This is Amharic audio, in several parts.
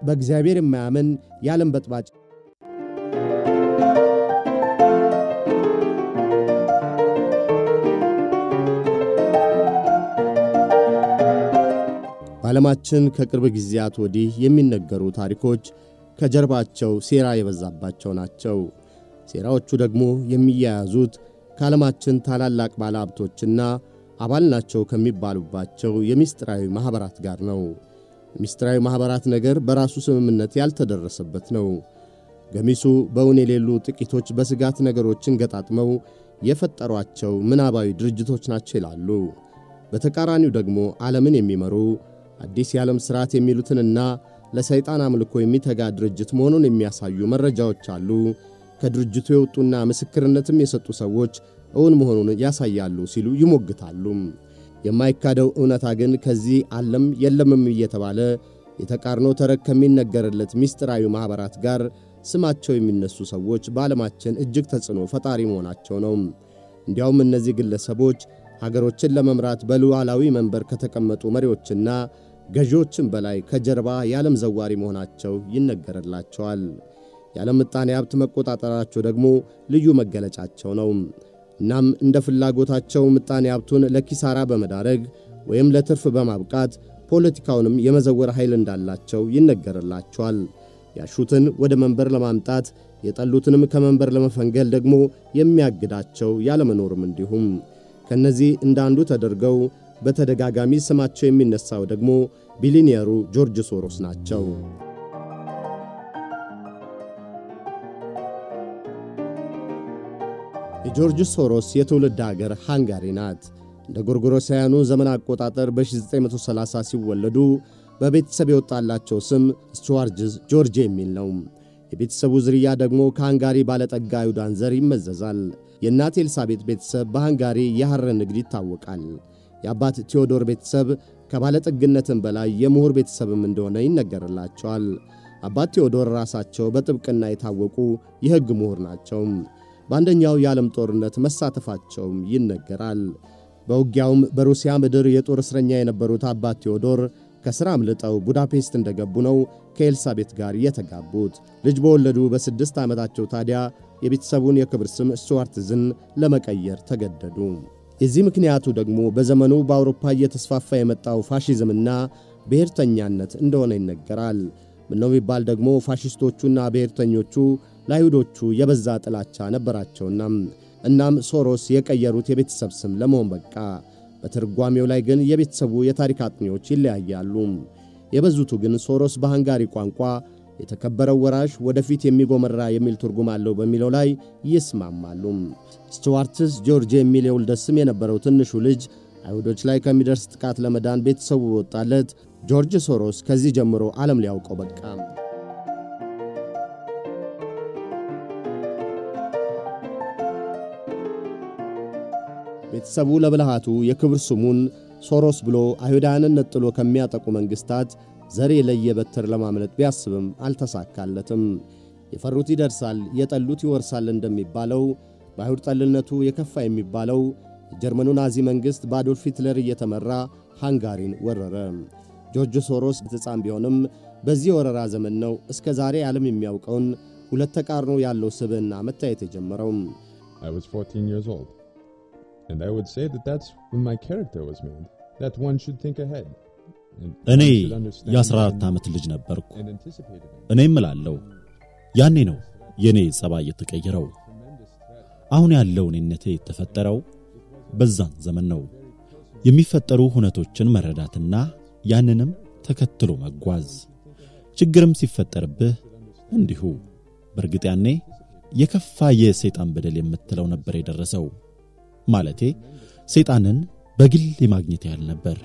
በእግዚአብሔር የማያምን የዓለም በጥባጭ በዓለማችን ከቅርብ ጊዜያት ወዲህ የሚነገሩ ታሪኮች ከጀርባቸው ሴራ የበዛባቸው ናቸው። ሴራዎቹ ደግሞ የሚያያዙት ከዓለማችን ታላላቅ ባለሀብቶችና አባል ናቸው ከሚባሉባቸው የምስጢራዊ ማኅበራት ጋር ነው። የምስጢራዊ ማኅበራት ነገር በራሱ ስምምነት ያልተደረሰበት ነው። ገሚሱ በእውን የሌሉ ጥቂቶች በስጋት ነገሮችን ገጣጥመው የፈጠሯቸው ምናባዊ ድርጅቶች ናቸው ይላሉ። በተቃራኒው ደግሞ ዓለምን የሚመሩ አዲስ የዓለም ሥርዓት የሚሉትንና ለሰይጣን አምልኮ የሚተጋ ድርጅት መሆኑን የሚያሳዩ መረጃዎች አሉ። ከድርጅቱ የወጡና ምስክርነትም የሰጡ ሰዎች እውን መሆኑን ያሳያሉ ሲሉ ይሞግታሉ። የማይካደው እውነታ ግን ከዚህ አለም የለምም እየተባለ የተቃርኖ ተረክ ከሚነገርለት ምስጢራዊ ማኅበራት ጋር ስማቸው የሚነሱ ሰዎች በዓለማችን እጅግ ተጽዕኖ ፈጣሪ መሆናቸው ነው። እንዲያውም እነዚህ ግለሰቦች ሀገሮችን ለመምራት በሉዓላዊ መንበር ከተቀመጡ መሪዎችና ገዢዎችን በላይ ከጀርባ የዓለም ዘዋሪ መሆናቸው ይነገርላቸዋል። የዓለም ምጣኔ ሀብት መቆጣጠራቸው ደግሞ ልዩ መገለጫቸው ነው። እናም እንደ ፍላጎታቸው ምጣኔ ሀብቱን ለኪሳራ በመዳረግ ወይም ለትርፍ በማብቃት ፖለቲካውንም የመዘወር ኃይል እንዳላቸው ይነገርላቸዋል። ያሹትን ወደ መንበር ለማምጣት የጠሉትንም ከመንበር ለመፈንገል ደግሞ የሚያግዳቸው ያለመኖርም እንዲሁም ከነዚህ እንደ አንዱ ተደርገው በተደጋጋሚ ስማቸው የሚነሳው ደግሞ ቢሊኒየሩ ጆርጅ ሶሮስ ናቸው። የጆርጅ ሶሮስ የትውልድ አገር ሃንጋሪ ናት። እንደ ጎርጎሮሳውያኑ ዘመን አቆጣጠር በ1930 ሲወለዱ በቤተሰብ የወጣላቸው ስም ስቱዋርጅዝ ጆርጅ የሚል ነው። የቤተሰቡ ዝርያ ደግሞ ከሃንጋሪ ባለጠጋ አይሁዳን ዘር ይመዘዛል። የእናት ኤልሳቤጥ ቤተሰብ በሃንጋሪ የሐር ንግድ ይታወቃል። የአባት ቴዎዶር ቤተሰብ ከባለጠግነትም በላይ የምሁር ቤተሰብም እንደሆነ ይነገርላቸዋል። አባት ቴዎዶር ራሳቸው በጥብቅና የታወቁ የሕግ ምሁር ናቸው። በአንደኛው የዓለም ጦርነት መሳተፋቸውም ይነገራል። በውጊያውም በሩሲያ ምድር የጦር እስረኛ የነበሩት አባት ቴዎዶር ከሥራ አምልጠው ቡዳፔስት እንደገቡ ነው ከኤልሳቤት ጋር የተጋቡት። ልጅ በወለዱ በስድስት ዓመታቸው ታዲያ የቤተሰቡን የክብር ስም ስቱዋርትዝን ለመቀየር ተገደዱ። የዚህ ምክንያቱ ደግሞ በዘመኑ በአውሮፓ እየተስፋፋ የመጣው ፋሺዝምና ብሔርተኛነት እንደሆነ ይነገራል። ምነው ቢባል ደግሞ ፋሺስቶቹና ብሔርተኞቹ ለአይሁዶቹ የበዛ ጥላቻ ነበራቸውና። እናም ሶሮስ የቀየሩት የቤተሰብ ስም ለመሆን በቃ። በትርጓሜው ላይ ግን የቤተሰቡ የታሪክ አጥኚዎች ይለያያሉ። የበዙቱ ግን ሶሮስ በሃንጋሪ ቋንቋ የተከበረው ወራሽ ወደፊት የሚጎመራ የሚል ትርጉም አለው በሚለው ላይ ይስማማሉ። ስቱዋርትስ ጆርጅ የሚል የውልደት ስም የነበረው ትንሹ ልጅ አይሁዶች ላይ ከሚደርስ ጥቃት ለመዳን ቤተሰቡ ወጣለት። ጆርጅ ሶሮስ ከዚህ ጀምሮ ዓለም ሊያውቀው በቃ። ቤተሰቡ ለብልሃቱ የክብር ስሙን ሶሮስ ብሎ አይሁዳውያንን ነጥሎ ከሚያጠቁ መንግሥታት ዘር የለየ በትር ለማምለጥ ቢያስብም አልተሳካለትም። የፈሩት ይደርሳል፣ የጠሉት ይወርሳል እንደሚባለው በአይሁድ ጠልነቱ የከፋ የሚባለው የጀርመኑ ናዚ መንግሥት በአዶልፍ ሂትለር እየተመራ ሃንጋሪን ወረረ። ጆርጅ ሶሮስ ሕፃን ቢሆንም በዚህ ወረራ ዘመን ነው እስከ ዛሬ ዓለም የሚያውቀውን ሁለት ተቃርኖ ያለው ስብዕና መታየት የጀመረው። I was 14 years old. And I would say that that's when my character was made. That one should think ahead. and እኔ one should understand የ14 and- ዓመት ልጅ ነበርኩ። and anticipated it. እኔም እላለሁ ያኔ ነው የኔ ጸባይ የተቀየረው። አሁን ያለው እኔነቴ የተፈጠረው በዛን ዘመን ነው። የሚፈጠሩ ሁነቶችን መረዳትና ያንንም ተከትሎ መጓዝ። ችግርም ሲፈጠርብህ እንዲሁ። በእርግጥ ያኔ የከፋ የሰይጣን በደል የምትለው ነበር የደረሰው። ማለቴ ሰይጣንን በግል የማግኘት ያህል ነበር።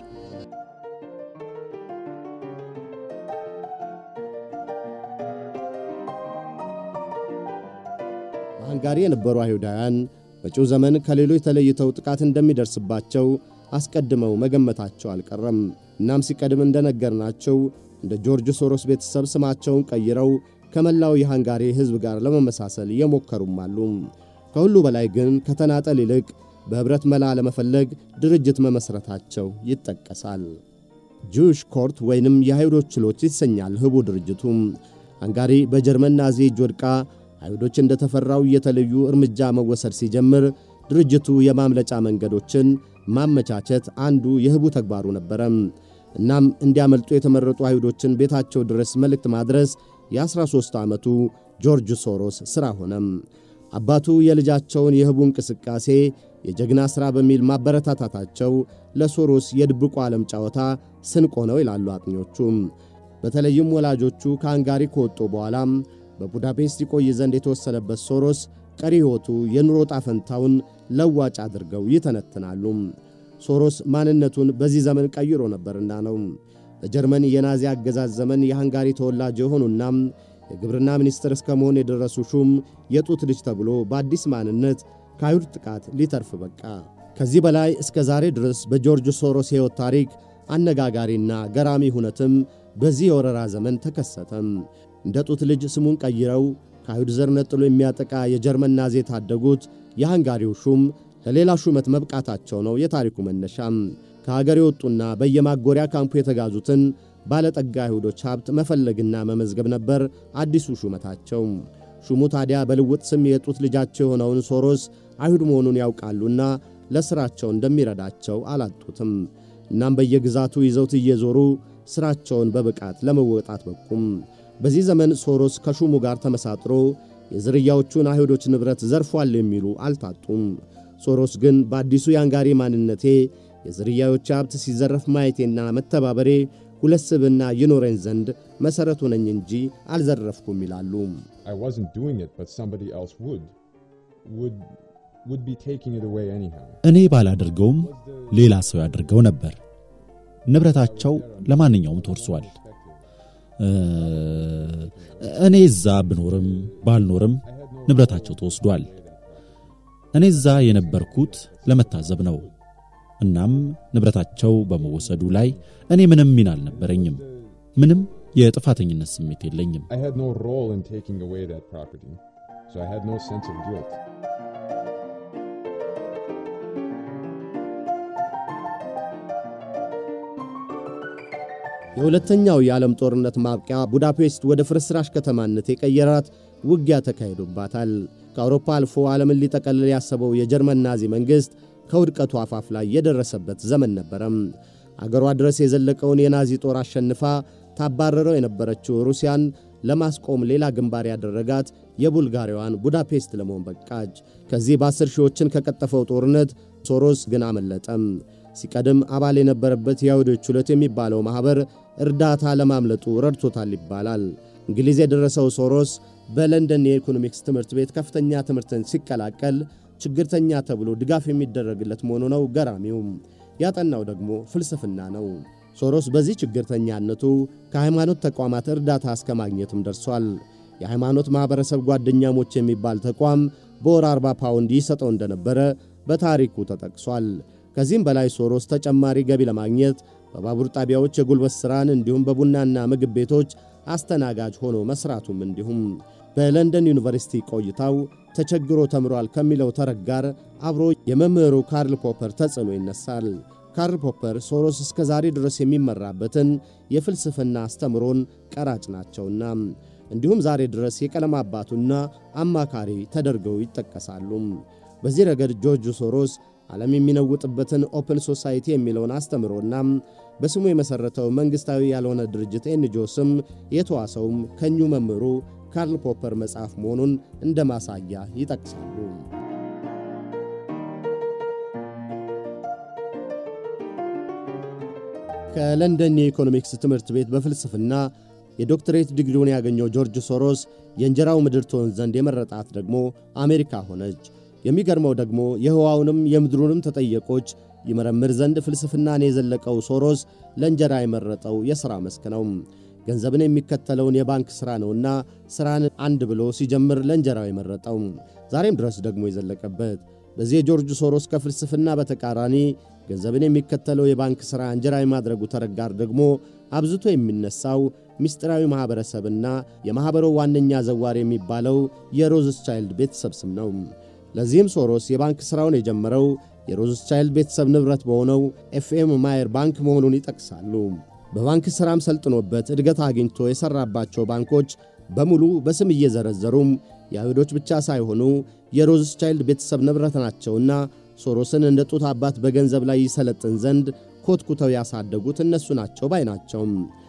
በሃንጋሪ የነበሩ አይሁዳውያን መጪው ዘመን ከሌሎች ተለይተው ጥቃት እንደሚደርስባቸው አስቀድመው መገመታቸው አልቀረም። እናም ሲቀድም እንደነገርናቸው እንደ ጆርጅ ሶሮስ ቤተሰብ ስማቸውን ቀይረው ከመላው የሃንጋሪ ሕዝብ ጋር ለመመሳሰል የሞከሩም አሉ። ከሁሉ በላይ ግን ከተናጠል ይልቅ በኅብረት መላ ለመፈለግ ድርጅት መመሥረታቸው ይጠቀሳል። ጁሽ ኮርት ወይንም የአይሁዶች ችሎት ይሰኛል ህቡ ድርጅቱ። ሃንጋሪ በጀርመን ናዚ እጅ ወድቃ አይሁዶች እንደተፈራው እየተለዩ እርምጃ መወሰድ ሲጀምር ድርጅቱ የማምለጫ መንገዶችን ማመቻቸት አንዱ የህቡ ተግባሩ ነበረ። እናም እንዲያመልጡ የተመረጡ አይሁዶችን ቤታቸው ድረስ መልእክት ማድረስ የ13 ዓመቱ ጆርጅ ሶሮስ ሥራ ሆነም። አባቱ የልጃቸውን የህቡ እንቅስቃሴ የጀግና ሥራ በሚል ማበረታታታቸው ለሶሮስ የድብቁ ዓለም ጨዋታ ስንቅ ነው ይላሉ አጥኞቹ። በተለይም ወላጆቹ ከሃንጋሪ ከወጡ በኋላም በቡዳፔስት ይቆይ ዘንድ የተወሰነበት ሶሮስ ቀሪ ሕይወቱ የኑሮ ጣፈንታውን ለዋጭ አድርገው ይተነትናሉ። ሶሮስ ማንነቱን በዚህ ዘመን ቀይሮ ነበርና ነው። በጀርመን የናዚ አገዛዝ ዘመን የሃንጋሪ ተወላጅ የሆኑና የግብርና ሚኒስትር እስከ መሆን የደረሱ ሹም የጡት ልጅ ተብሎ በአዲስ ማንነት ከአይሁድ ጥቃት ሊተርፍ በቃ። ከዚህ በላይ እስከ ዛሬ ድረስ በጆርጅ ሶሮስ ሕይወት ታሪክ አነጋጋሪና ገራሚ ሁነትም በዚህ የወረራ ዘመን ተከሰተም። እንደ ጡት ልጅ ስሙን ቀይረው ከአይሁድ ዘር ነጥሎ የሚያጠቃ የጀርመን ናዚ የታደጉት የሃንጋሪው ሹም ለሌላ ሹመት መብቃታቸው ነው የታሪኩ መነሻም። ከሀገር የወጡና በየማጎሪያ ካምፑ የተጋዙትን ባለጠጋ አይሁዶች ሀብት መፈለግና መመዝገብ ነበር አዲሱ ሹመታቸው። ሹሙ ታዲያ በልውጥ ስም የጡት ልጃቸው የሆነውን ሶሮስ አይሁድ መሆኑን ያውቃሉና ለሥራቸው እንደሚረዳቸው አላጡትም። እናም በየግዛቱ ይዘውት እየዞሩ ሥራቸውን በብቃት ለመወጣት በቁም። በዚህ ዘመን ሶሮስ ከሹሙ ጋር ተመሳጥሮ የዝርያዎቹን አይሁዶች ንብረት ዘርፏል የሚሉ አልታጡም። ሶሮስ ግን በአዲሱ የሃንጋሪ ማንነቴ የዝርያዎች ሀብት ሲዘረፍ ማየቴና መተባበሬ ሁለት ስብና ይኖረኝ ዘንድ መሠረቱ ነኝ እንጂ አልዘረፍኩም ይላሉ። I wasn't doing it, but somebody else would. Would would be taking it away anyhow. እኔ ባላደርገውም ሌላ ሰው ያደርገው ነበር። ንብረታቸው ለማንኛውም ተወርሷል። እኔ እዛ ብኖርም ባልኖርም ንብረታቸው ተወስዷል። እኔ እዛ የነበርኩት ለመታዘብ ነው። እናም ንብረታቸው በመወሰዱ ላይ እኔ ምንም ሚና አልነበረኝም። ምንም የጥፋተኝነት ስሜት የለኝም። I had no role in taking away that property, so I had no sense of guilt. የሁለተኛው የዓለም ጦርነት ማብቂያ ቡዳፔስት ወደ ፍርስራሽ ከተማነት የቀየራት ውጊያ ተካሂዶባታል። ከአውሮፓ አልፎ ዓለምን ሊጠቀልል ያሰበው የጀርመን ናዚ መንግሥት ከውድቀቱ አፋፍ ላይ የደረሰበት ዘመን ነበረም። አገሯ ድረስ የዘለቀውን የናዚ ጦር አሸንፋ ታባረረው የነበረችው ሩሲያን ለማስቆም ሌላ ግንባር ያደረጋት የቡልጋሪያዋን ቡዳፔስት ለመሆን በቃች። ከዚህ በአስር ሺዎችን ከቀጠፈው ጦርነት ሶሮስ ግን አመለጠም። ሲቀድም አባል የነበረበት የአይሁዶች ችሎት የሚባለው ማኅበር እርዳታ ለማምለጡ ረድቶታል ይባላል። እንግሊዝ የደረሰው ሶሮስ በለንደን የኢኮኖሚክስ ትምህርት ቤት ከፍተኛ ትምህርትን ሲቀላቀል ችግርተኛ ተብሎ ድጋፍ የሚደረግለት መሆኑ ነው ገራሚውም። ያጠናው ደግሞ ፍልስፍና ነው። ሶሮስ በዚህ ችግርተኛነቱ ከሃይማኖት ተቋማት እርዳታ እስከ ማግኘትም ደርሷል። የሃይማኖት ማኅበረሰብ ጓደኛሞች የሚባል ተቋም በወር 40 ፓውንድ ይሰጠው እንደነበረ በታሪኩ ተጠቅሷል። ከዚህም በላይ ሶሮስ ተጨማሪ ገቢ ለማግኘት በባቡር ጣቢያዎች የጉልበት ሥራን እንዲሁም በቡናና ምግብ ቤቶች አስተናጋጅ ሆኖ መሥራቱም እንዲሁም በለንደን ዩኒቨርሲቲ ቆይታው ተቸግሮ ተምሯል ከሚለው ተረት ጋር አብሮ የመምህሩ ካርል ፖፐር ተጽዕኖ ይነሳል። ካርል ፖፐር ሶሮስ እስከ ዛሬ ድረስ የሚመራበትን የፍልስፍና አስተምሮን ቀራጭ ናቸውና እንዲሁም ዛሬ ድረስ የቀለም አባቱና አማካሪ ተደርገው ይጠቀሳሉ። በዚህ ረገድ ጆርጅ ሶሮስ ዓለም የሚነውጥበትን ኦፕን ሶሳይቲ የሚለውን አስተምሮና በስሙ የመሠረተው መንግሥታዊ ያልሆነ ድርጅት ኤንጂኦ ስም የተዋሰውም ከኙ መምህሩ ካርል ፖፐር መጽሐፍ መሆኑን እንደ ማሳያ ይጠቅሳሉ። ከለንደን የኢኮኖሚክስ ትምህርት ቤት በፍልስፍና የዶክትሬት ዲግሪውን ያገኘው ጆርጅ ሶሮስ የእንጀራው ምድር ትሆን ዘንድ የመረጣት ደግሞ አሜሪካ ሆነች። የሚገርመው ደግሞ የህዋውንም የምድሩንም ተጠየቆች ይመረምር ዘንድ ፍልስፍናን የዘለቀው ሶሮስ ለእንጀራ የመረጠው የሥራ መስክ ነው። ገንዘብን የሚከተለውን የባንክ ሥራ ነውና ሥራን አንድ ብሎ ሲጀምር ለእንጀራው የመረጠው ዛሬም ድረስ ደግሞ የዘለቀበት በዚህ የጆርጅ ሶሮስ ከፍልስፍና በተቃራኒ ገንዘብን የሚከተለው የባንክ ሥራ እንጀራ የማድረጉ ተረት ጋር ደግሞ አብዝቶ የሚነሳው ምስጢራዊ ማኅበረሰብና የማኅበሩ ዋነኛ ዘዋሪ የሚባለው የሮዝስቻይልድ ቤተሰብ ስም ነው። ለዚህም ሶሮስ የባንክ ሥራውን የጀመረው የሮዝስቻይልድ ቤተሰብ ንብረት በሆነው ኤፍኤም ማየር ባንክ መሆኑን ይጠቅሳሉ። በባንክ ሥራም ሰልጥኖበት እድገት አግኝቶ የሠራባቸው ባንኮች በሙሉ በስም እየዘረዘሩም የአይሁዶች ብቻ ሳይሆኑ የሮዝስቻይልድ ቤተሰብ ንብረት ናቸውና ሶሮስን እንደ ጡት አባት በገንዘብ ላይ ይሰለጥን ዘንድ ኮትኩተው ያሳደጉት እነሱ ናቸው ባይ ናቸው።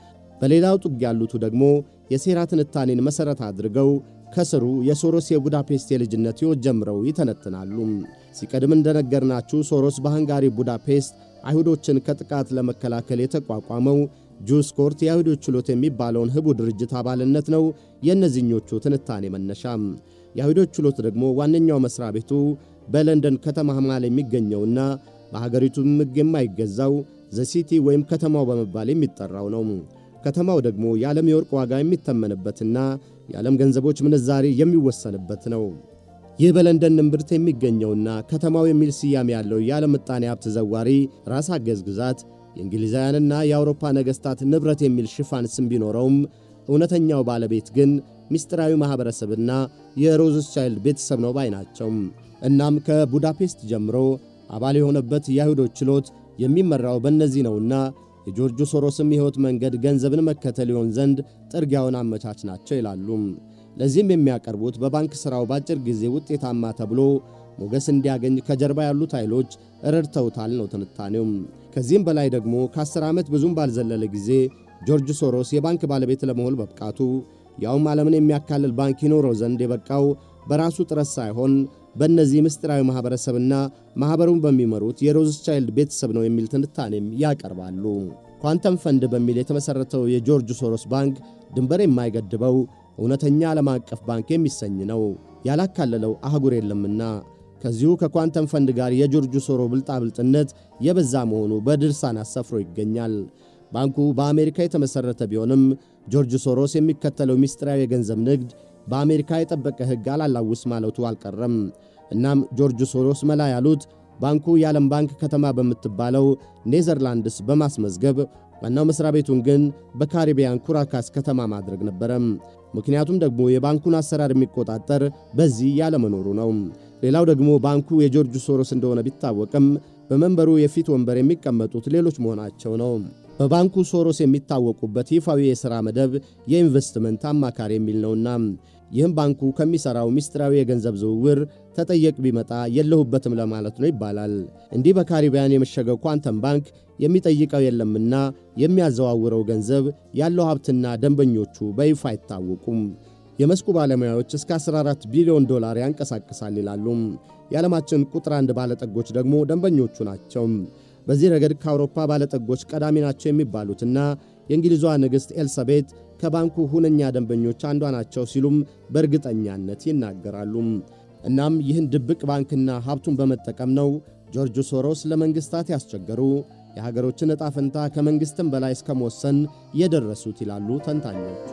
በሌላው ጥግ ያሉቱ ደግሞ የሴራ ትንታኔን መሠረት አድርገው ከስሩ የሶሮስ የቡዳፔስት የልጅነት ሕይወት ጀምረው ይተነትናሉ። ሲቀድም እንደነገርናችሁ ሶሮስ በሃንጋሪ ቡዳፔስት አይሁዶችን ከጥቃት ለመከላከል የተቋቋመው ጁስ ኮርት የአይሁዶች ችሎት የሚባለውን ሕቡ ድርጅት አባልነት ነው የእነዚኞቹ ትንታኔ መነሻ። የአይሁዶች ችሎት ደግሞ ዋነኛው መሥሪያ ቤቱ በለንደን ከተማ መሃል የሚገኘውና በሀገሪቱም ሕግ የማይገዛው ዘሲቲ ወይም ከተማው በመባል የሚጠራው ነው። ከተማው ደግሞ የዓለም የወርቅ ዋጋ የሚተመንበትና የዓለም ገንዘቦች ምንዛሬ የሚወሰንበት ነው። ይህ በለንደን እምብርት የሚገኘውና ከተማው የሚል ስያሜ ያለው የዓለም ምጣኔ ሀብት ዘዋሪ ራስ አገዝ ግዛት የእንግሊዛውያንና የአውሮፓ ነገሥታት ንብረት የሚል ሽፋን ስም ቢኖረውም እውነተኛው ባለቤት ግን ምስጢራዊ ማኅበረሰብና የሮዝስቻይልድ ቤተሰብ ነው ባይ ናቸው። እናም ከቡዳፔስት ጀምሮ አባል የሆነበት የአይሁዶች ችሎት የሚመራው በእነዚህ ነውና የጆርጅ ሶሮስም የሕይወት መንገድ ገንዘብን መከተል ይሆን ዘንድ ጥርጊያውን አመቻች ናቸው ይላሉ። ለዚህም የሚያቀርቡት በባንክ ሥራው በአጭር ጊዜ ውጤታማ ተብሎ ሞገስ እንዲያገኝ ከጀርባ ያሉት ኃይሎች ረድተውታል ነው ትንታኔው። ከዚህም በላይ ደግሞ ከአስር ዓመት ብዙም ባልዘለለ ጊዜ ጆርጅ ሶሮስ የባንክ ባለቤት ለመሆን መብቃቱ ያውም ዓለምን የሚያካልል ባንክ ይኖረው ዘንድ የበቃው በራሱ ጥረት ሳይሆን በእነዚህ ምስጢራዊ ማኅበረሰብና ማኅበሩን በሚመሩት የሮዝቻይልድ ቤተሰብ ነው የሚል ትንታኔም ያቀርባሉ። ኳንተም ፈንድ በሚል የተመሠረተው የጆርጅ ሶሮስ ባንክ ድንበር የማይገድበው እውነተኛ ዓለም አቀፍ ባንክ የሚሰኝ ነው። ያላካለለው አህጉር የለምና ከዚሁ ከኳንተም ፈንድ ጋር የጆርጅ ሶሮ ብልጣብልጥነት የበዛ መሆኑ በድርሳን አሰፍሮ ይገኛል። ባንኩ በአሜሪካ የተመሠረተ ቢሆንም ጆርጅ ሶሮስ የሚከተለው ምስጢራዊ የገንዘብ ንግድ በአሜሪካ የጠበቀ ሕግ አላላውስ ማለቱ አልቀረም። እናም ጆርጅ ሶሮስ መላ ያሉት ባንኩ የዓለም ባንክ ከተማ በምትባለው ኔዘርላንድስ በማስመዝገብ ዋናው መሥሪያ ቤቱን ግን በካሪቢያን ኩራካስ ከተማ ማድረግ ነበረ። ምክንያቱም ደግሞ የባንኩን አሰራር የሚቆጣጠር በዚህ ያለመኖሩ ነው። ሌላው ደግሞ ባንኩ የጆርጅ ሶሮስ እንደሆነ ቢታወቅም በመንበሩ የፊት ወንበር የሚቀመጡት ሌሎች መሆናቸው ነው። በባንኩ ሶሮስ የሚታወቁበት ይፋዊ የሥራ መደብ የኢንቨስትመንት አማካሪ የሚል ነውና ይህም ባንኩ ከሚሠራው ምስጢራዊ የገንዘብ ዝውውር ተጠየቅ ቢመጣ የለሁበትም ለማለት ነው ይባላል። እንዲህ በካሪቢያን የመሸገው ኳንተም ባንክ የሚጠይቀው የለምና የሚያዘዋውረው ገንዘብ ያለው ሀብትና ደንበኞቹ በይፋ አይታወቁም። የመስኩ ባለሙያዎች እስከ 14 ቢሊዮን ዶላር ያንቀሳቅሳል ይላሉ። የዓለማችን ቁጥር አንድ ባለጠጎች ደግሞ ደንበኞቹ ናቸው። በዚህ ረገድ ከአውሮፓ ባለጠጎች ቀዳሚ ናቸው የሚባሉትና የእንግሊዟ ንግሥት ኤልሳቤት ከባንኩ ሁነኛ ደንበኞች አንዷ ናቸው ሲሉም በእርግጠኛነት ይናገራሉ። እናም ይህን ድብቅ ባንክና ሀብቱን በመጠቀም ነው ጆርጅ ሶሮስ ለመንግሥታት ያስቸገሩ የሀገሮችን ዕጣ ፈንታ ከመንግሥትም በላይ እስከ መወሰን የደረሱት ይላሉ ተንታኞቹ።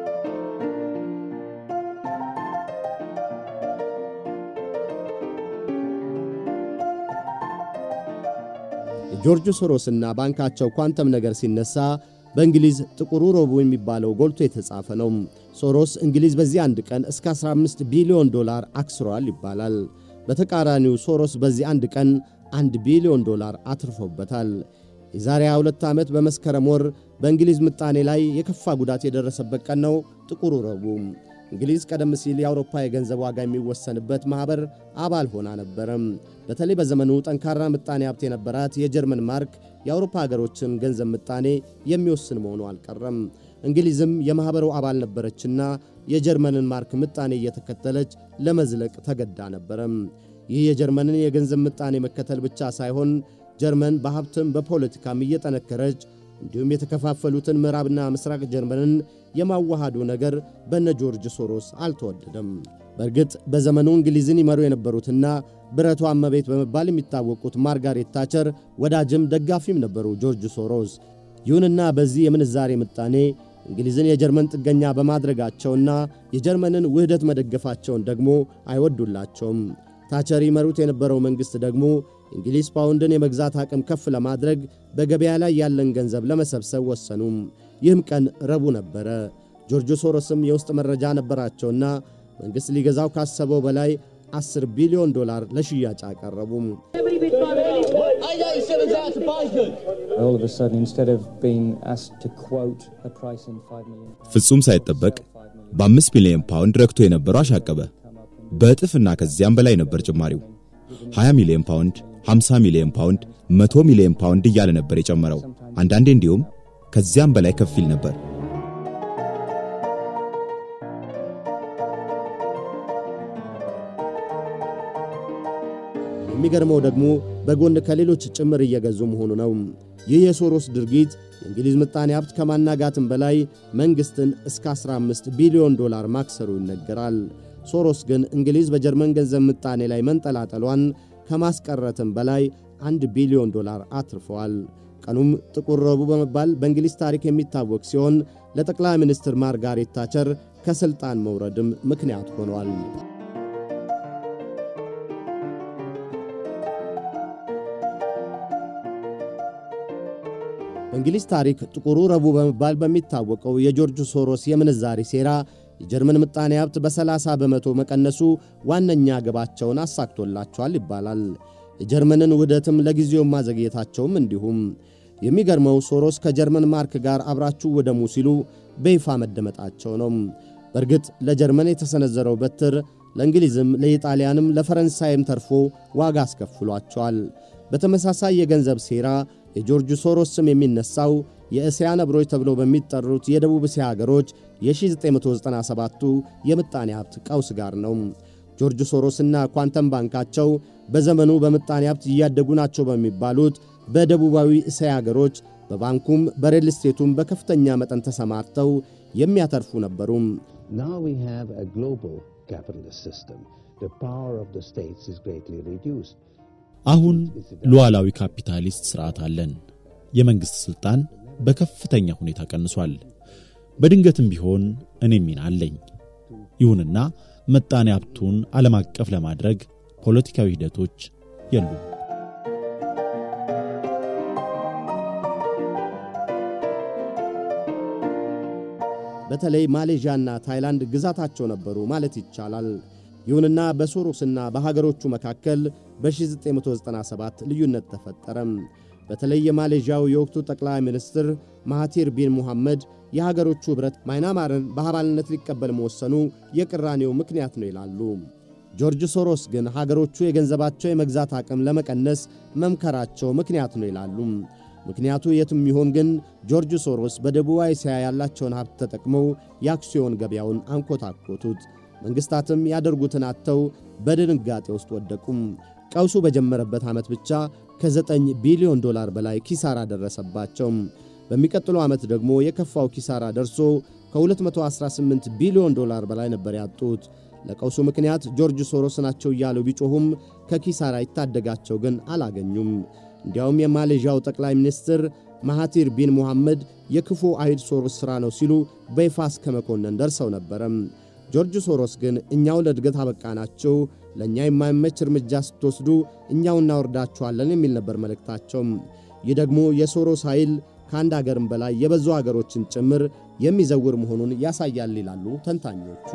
የጆርጅ ሶሮስና ባንካቸው ኳንተም ነገር ሲነሳ በእንግሊዝ ጥቁሩ ረቡዕ የሚባለው ጎልቶ የተጻፈ ነው። ሶሮስ እንግሊዝ በዚህ አንድ ቀን እስከ 15 ቢሊዮን ዶላር አክስሯል ይባላል። በተቃራኒው ሶሮስ በዚህ አንድ ቀን አንድ ቢሊዮን ዶላር አትርፎበታል። የዛሬ 22 ዓመት በመስከረም ወር በእንግሊዝ ምጣኔ ላይ የከፋ ጉዳት የደረሰበት ቀን ነው ጥቁሩ ረቡዕ። እንግሊዝ ቀደም ሲል የአውሮፓ የገንዘብ ዋጋ የሚወሰንበት ማኅበር አባል ሆና ነበረም። በተለይ በዘመኑ ጠንካራ ምጣኔ ሀብት የነበራት የጀርመን ማርክ የአውሮፓ ሀገሮችን ገንዘብ ምጣኔ የሚወስን መሆኑ አልቀረም። እንግሊዝም የማኅበሩ አባል ነበረችና የጀርመንን ማርክ ምጣኔ እየተከተለች ለመዝለቅ ተገዳ ነበረም። ይህ የጀርመንን የገንዘብ ምጣኔ መከተል ብቻ ሳይሆን ጀርመን በሀብትም በፖለቲካም እየጠነከረች እንዲሁም የተከፋፈሉትን ምዕራብና ምስራቅ ጀርመንን የማዋሃዱ ነገር በነ ጆርጅ ሶሮስ አልተወደደም። በእርግጥ በዘመኑ እንግሊዝን ይመሩ የነበሩትና ብረቷ እመቤት በመባል የሚታወቁት ማርጋሬት ታቸር ወዳጅም ደጋፊም ነበሩ ጆርጅ ሶሮስ። ይሁንና በዚህ የምንዛሬ ምጣኔ እንግሊዝን የጀርመን ጥገኛ በማድረጋቸውና የጀርመንን ውህደት መደገፋቸውን ደግሞ አይወዱላቸውም። ታቸር ይመሩት የነበረው መንግሥት ደግሞ እንግሊዝ ፓውንድን የመግዛት አቅም ከፍ ለማድረግ በገበያ ላይ ያለን ገንዘብ ለመሰብሰብ ወሰኑ። ይህም ቀን ረቡዕ ነበረ። ጆርጅ ሶሮስም የውስጥ መረጃ ነበራቸውና መንግሥት ሊገዛው ካሰበው በላይ 10 ቢሊዮን ዶላር ለሽያጭ አቀረቡም። All of a sudden, instead of being asked to quote a price in 5 million, ፍጹም ሳይጠበቅ በአምስት ሚሊዮን ፓውንድ ረክቶ የነበረው አሻቀበ። በእጥፍና ከዚያም በላይ ነበር ጭማሪው። 20 ሚሊዮን ፓውንድ፣ 50 ሚሊዮን ፓውንድ፣ 100 ሚሊዮን ፓውንድ እያለ ነበር የጨመረው። አንዳንዴ እንዲሁም ከዚያም በላይ ከፍ ይል ነበር። የሚገርመው ደግሞ በጎን ከሌሎች ጭምር እየገዙ መሆኑ ነው። ይህ የሶሮስ ድርጊት የእንግሊዝ ምጣኔ ሀብት ከማናጋትም በላይ መንግሥትን እስከ 15 ቢሊዮን ዶላር ማክሰሩ ይነገራል። ሶሮስ ግን እንግሊዝ በጀርመን ገንዘብ ምጣኔ ላይ መንጠላጠሏን ከማስቀረትም በላይ አንድ ቢሊዮን ዶላር አትርፈዋል። ቀኑም ጥቁር ረቡዕ በመባል በእንግሊዝ ታሪክ የሚታወቅ ሲሆን ለጠቅላይ ሚኒስትር ማርጋሬት ታቸር ከሥልጣን መውረድም ምክንያት ሆኗል። በእንግሊዝ ታሪክ ጥቁሩ ረቡዕ በመባል በሚታወቀው የጆርጅ ሶሮስ የምንዛሪ ሴራ የጀርመን ምጣኔ ሀብት በ30 በመቶ መቀነሱ ዋነኛ ግባቸውን አሳክቶላቸዋል ይባላል። የጀርመንን ውህደትም ለጊዜው ማዘግየታቸውም እንዲሁም። የሚገርመው ሶሮስ ከጀርመን ማርክ ጋር አብራችሁ ውደሙ ሲሉ በይፋ መደመጣቸው ነው። በእርግጥ ለጀርመን የተሰነዘረው በትር ለእንግሊዝም ለኢጣሊያንም ለፈረንሳይም ተርፎ ዋጋ አስከፍሏቸዋል። በተመሳሳይ የገንዘብ ሴራ የጆርጅ ሶሮስ ስም የሚነሳው የእስያ ነብሮች ተብለው በሚጠሩት የደቡብ እስያ አገሮች የ1997ቱ የምጣኔ ሀብት ቀውስ ጋር ነው። ጆርጅ ሶሮስና ኳንተም ባንካቸው በዘመኑ በምጣኔ ሀብት እያደጉ ናቸው በሚባሉት በደቡባዊ እስያ አገሮች በባንኩም በሬል ስቴቱም በከፍተኛ መጠን ተሰማርተው የሚያተርፉ ነበሩም። Now we have a global capitalist system. The power of the states is greatly reduced. አሁን ሉዓላዊ ካፒታሊስት ሥርዓት አለን። የመንግሥት ሥልጣን በከፍተኛ ሁኔታ ቀንሷል። በድንገትም ቢሆን እኔ ሚና አለኝ። ይሁንና ምጣኔ ሀብቱን ዓለም አቀፍ ለማድረግ ፖለቲካዊ ሂደቶች የሉም። በተለይ ማሌዥያና ታይላንድ ግዛታቸው ነበሩ ማለት ይቻላል። ይሁንና በሶሮስና በሀገሮቹ መካከል በ1997 ልዩነት ተፈጠረም። በተለይ የማሌዥያው የወቅቱ ጠቅላይ ሚኒስትር ማሃቲር ቢን ሙሐመድ የሀገሮቹ ኅብረት ማይናማርን በአባልነት ሊቀበል መወሰኑ የቅራኔው ምክንያት ነው ይላሉ። ጆርጅ ሶሮስ ግን ሀገሮቹ የገንዘባቸው የመግዛት አቅም ለመቀነስ መምከራቸው ምክንያት ነው ይላሉ። ምክንያቱ የትም ይሆን ግን ጆርጅ ሶሮስ በደቡብ እስያ ያላቸውን ሀብት ተጠቅመው የአክሲዮን ገበያውን አንኮታኮቱት። መንግሥታትም ያደርጉትን አጥተው በድንጋጤ ውስጥ ወደቁም። ቀውሱ በጀመረበት ዓመት ብቻ ከ9 ቢሊዮን ዶላር በላይ ኪሳራ ደረሰባቸው። በሚቀጥለው ዓመት ደግሞ የከፋው ኪሳራ ደርሶ ከ218 ቢሊዮን ዶላር በላይ ነበር ያጡት። ለቀውሱ ምክንያት ጆርጅ ሶሮስ ናቸው እያሉ ቢጮኹም ከኪሳራ ይታደጋቸው ግን አላገኙም። እንዲያውም የማሌዥያው ጠቅላይ ሚኒስትር ማሃቲር ቢን ሙሐመድ የክፉ አይድ ሶሮስ ሥራ ነው ሲሉ በይፋ እስከ መኮንን ደርሰው ነበረም። ጆርጅ ሶሮስ ግን እኛው ለእድገት አበቃናቸው፣ ለእኛ የማይመች እርምጃ ስትወስዱ እኛው እናወርዳችኋለን የሚል ነበር መልእክታቸው። ይህ ደግሞ የሶሮስ ኃይል ከአንድ አገርም በላይ የበዙ አገሮችን ጭምር የሚዘውር መሆኑን ያሳያል ይላሉ ተንታኞቹ።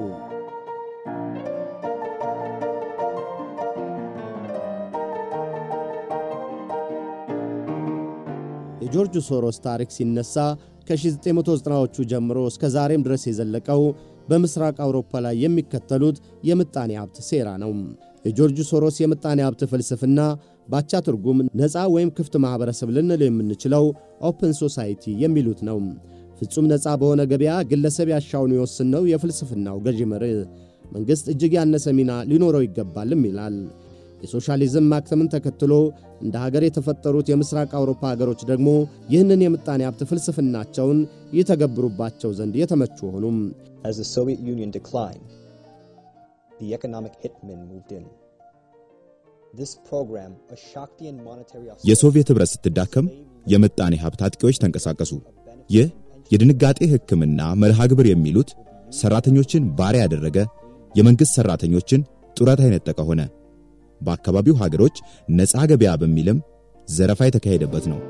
የጆርጅ ሶሮስ ታሪክ ሲነሳ ከ1990ዎቹ ጀምሮ እስከ ዛሬም ድረስ የዘለቀው በምስራቅ አውሮፓ ላይ የሚከተሉት የምጣኔ ሀብት ሴራ ነው። የጆርጅ ሶሮስ የምጣኔ ሀብት ፍልስፍና ባቻ ትርጉም ነፃ ወይም ክፍት ማኅበረሰብ ልንል የምንችለው ኦፕን ሶሳይቲ የሚሉት ነው። ፍጹም ነፃ በሆነ ገበያ ግለሰብ ያሻውን ይወስን ነው የፍልስፍናው ገዢ መርህ። መንግሥት እጅግ ያነሰ ሚና ሊኖረው ይገባልም ይላል። የሶሻሊዝም ማክተምን ተከትሎ እንደ ሀገር የተፈጠሩት የምስራቅ አውሮፓ ሀገሮች ደግሞ ይህንን የምጣኔ ሀብት ፍልስፍናቸውን ይተገብሩባቸው ዘንድ የተመቹ ሆኑም። As the Soviet Union declined, the economic hitmen moved in. This program, a Shaktian monetary የሶቪየት ኅብረት ስትዳከም የምጣኔ ሀብት አጥቂዎች ተንቀሳቀሱ። ይህ የድንጋጤ ሕክምና መርሃ ግብር የሚሉት ሠራተኞችን ባሪያ ያደረገ፣ የመንግሥት ሠራተኞችን ጡረታ የነጠቀ ሆነ። በአካባቢው ሀገሮች ነፃ ገበያ በሚልም ዘረፋ የተካሄደበት ነው።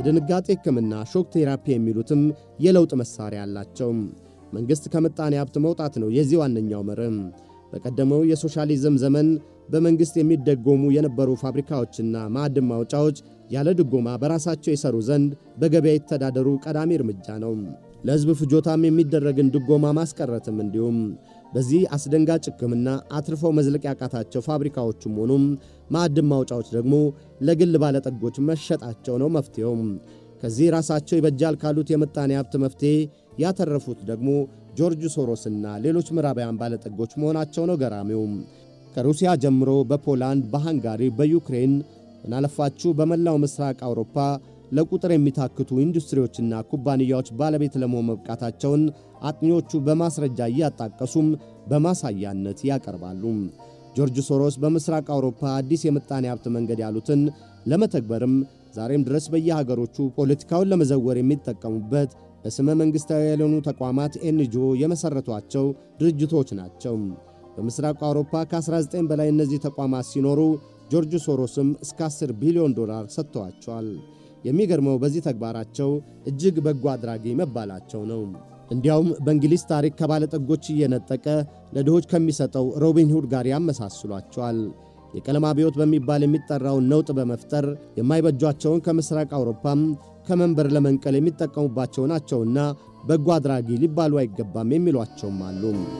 የድንጋጤ ሕክምና ሾክ ቴራፒ የሚሉትም የለውጥ መሣሪያ አላቸው። መንግሥት ከምጣኔ ሀብት መውጣት ነው የዚህ ዋነኛው መርህ። በቀደመው የሶሻሊዝም ዘመን በመንግሥት የሚደጎሙ የነበሩ ፋብሪካዎችና ማዕድን ማውጫዎች ያለ ድጎማ በራሳቸው የሰሩ ዘንድ በገበያ የተዳደሩ ቀዳሚ እርምጃ ነው። ለሕዝብ ፍጆታም የሚደረግን ድጎማ ማስቀረትም እንዲሁም። በዚህ አስደንጋጭ ሕክምና አትርፈው መዝለቅ ያቃታቸው ፋብሪካዎቹም ሆኑም ማዕድን ማውጫዎች ደግሞ ለግል ባለጠጎች መሸጣቸው ነው መፍትሄው። ከዚህ ራሳቸው ይበጃል ካሉት የምጣኔ ሀብት መፍትሔ ያተረፉት ደግሞ ጆርጅ ሶሮስና ሌሎች ምዕራባውያን ባለጠጎች መሆናቸው ነው ገራሚው። ከሩሲያ ጀምሮ በፖላንድ፣ በሃንጋሪ፣ በዩክሬን ምናለፋችሁ በመላው ምስራቅ አውሮፓ ለቁጥር የሚታክቱ ኢንዱስትሪዎችና ኩባንያዎች ባለቤት ለመሆን መብቃታቸውን አጥኚዎቹ በማስረጃ እያጣቀሱም በማሳያነት ያቀርባሉ። ጆርጅ ሶሮስ በምስራቅ አውሮፓ አዲስ የምጣኔ ሀብት መንገድ ያሉትን ለመተግበርም ዛሬም ድረስ በየሀገሮቹ ፖለቲካውን ለመዘወር የሚጠቀሙበት በስመ መንግሥታዊ ያልሆኑ ተቋማት ኤንጂኦ የመሠረቷቸው ድርጅቶች ናቸው። በምስራቅ አውሮፓ ከ19 በላይ እነዚህ ተቋማት ሲኖሩ ጆርጅ ሶሮስም እስከ 10 ቢሊዮን ዶላር ሰጥተዋቸዋል። የሚገርመው በዚህ ተግባራቸው እጅግ በጎ አድራጊ መባላቸው ነው። እንዲያውም በእንግሊዝ ታሪክ ከባለጠጎች እየነጠቀ ለድሆች ከሚሰጠው ሮቢን ሁድ ጋር ያመሳስሏቸዋል። የቀለም አብዮት በሚባል የሚጠራውን ነውጥ በመፍጠር የማይበጇቸውን ከምስራቅ አውሮፓም ከመንበር ለመንቀል የሚጠቀሙባቸው ናቸውና በጎ አድራጊ ሊባሉ አይገባም የሚሏቸውም አሉ።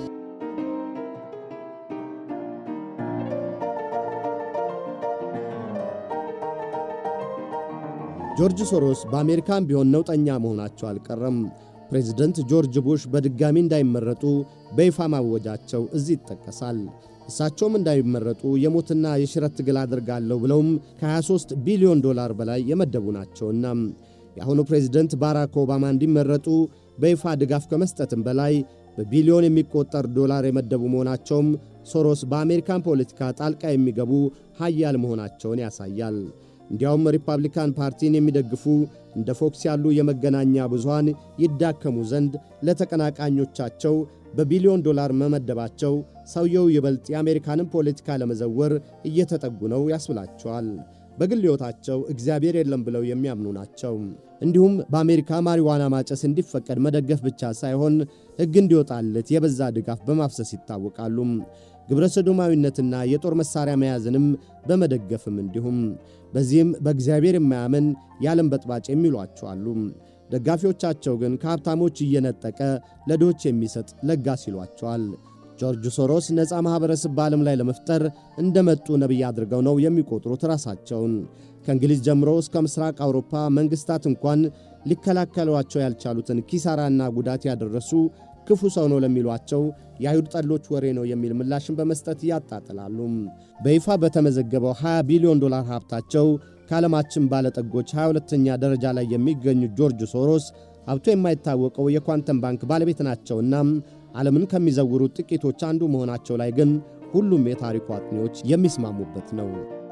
ጆርጅ ሶሮስ በአሜሪካም ቢሆን ነውጠኛ መሆናቸው አልቀረም። ፕሬዚደንት ጆርጅ ቡሽ በድጋሚ እንዳይመረጡ በይፋ ማወጃቸው እዚህ ይጠቀሳል። እሳቸውም እንዳይመረጡ የሞትና የሽረት ትግል አድርጋለሁ ብለውም ከ23 ቢሊዮን ዶላር በላይ የመደቡ ናቸውና የአሁኑ ፕሬዚደንት ባራክ ኦባማ እንዲመረጡ በይፋ ድጋፍ ከመስጠትም በላይ በቢሊዮን የሚቆጠር ዶላር የመደቡ መሆናቸውም ሶሮስ በአሜሪካን ፖለቲካ ጣልቃ የሚገቡ ሀያል መሆናቸውን ያሳያል። እንዲያውም ሪፐብሊካን ፓርቲን የሚደግፉ እንደ ፎክስ ያሉ የመገናኛ ብዙሃን ይዳከሙ ዘንድ ለተቀናቃኞቻቸው በቢሊዮን ዶላር መመደባቸው ሰውየው ይበልጥ የአሜሪካንን ፖለቲካ ለመዘወር እየተጠጉ ነው ያስብላቸዋል። በግል ሕይወታቸው እግዚአብሔር የለም ብለው የሚያምኑ ናቸው። እንዲሁም በአሜሪካ ማሪዋና ማጨስ እንዲፈቀድ መደገፍ ብቻ ሳይሆን ሕግ እንዲወጣለት የበዛ ድጋፍ በማፍሰስ ይታወቃሉ። ግብረ ሰዶማዊነትና የጦር መሣሪያ መያዝንም በመደገፍም እንዲሁም በዚህም በእግዚአብሔር የማያምን የዓለም በጥባጭ የሚሏቸው አሉ። ደጋፊዎቻቸው ግን ከሀብታሞች እየነጠቀ ለድሆች የሚሰጥ ለጋስ ይሏቸዋል። ጆርጅ ሶሮስ ነፃ ማኅበረሰብ በዓለም ላይ ለመፍጠር እንደመጡ ነቢይ አድርገው ነው የሚቆጥሩት ራሳቸውን። ከእንግሊዝ ጀምሮ እስከ ምስራቅ አውሮፓ መንግሥታት እንኳን ሊከላከሏቸው ያልቻሉትን ኪሳራና ጉዳት ያደረሱ ክፉ ሰው ነው ለሚሏቸው የአይሁድ ጠሎች ወሬ ነው የሚል ምላሽን በመስጠት ያጣጥላሉ። በይፋ በተመዘገበው 20 ቢሊዮን ዶላር ሀብታቸው ከዓለማችን ባለጠጎች 22ኛ ደረጃ ላይ የሚገኙት ጆርጅ ሶሮስ ሀብቱ የማይታወቀው የኳንተም ባንክ ባለቤት ናቸውና ዓለምን ከሚዘውሩት ጥቂቶች አንዱ መሆናቸው ላይ ግን ሁሉም የታሪኩ አጥኚዎች የሚስማሙበት ነው።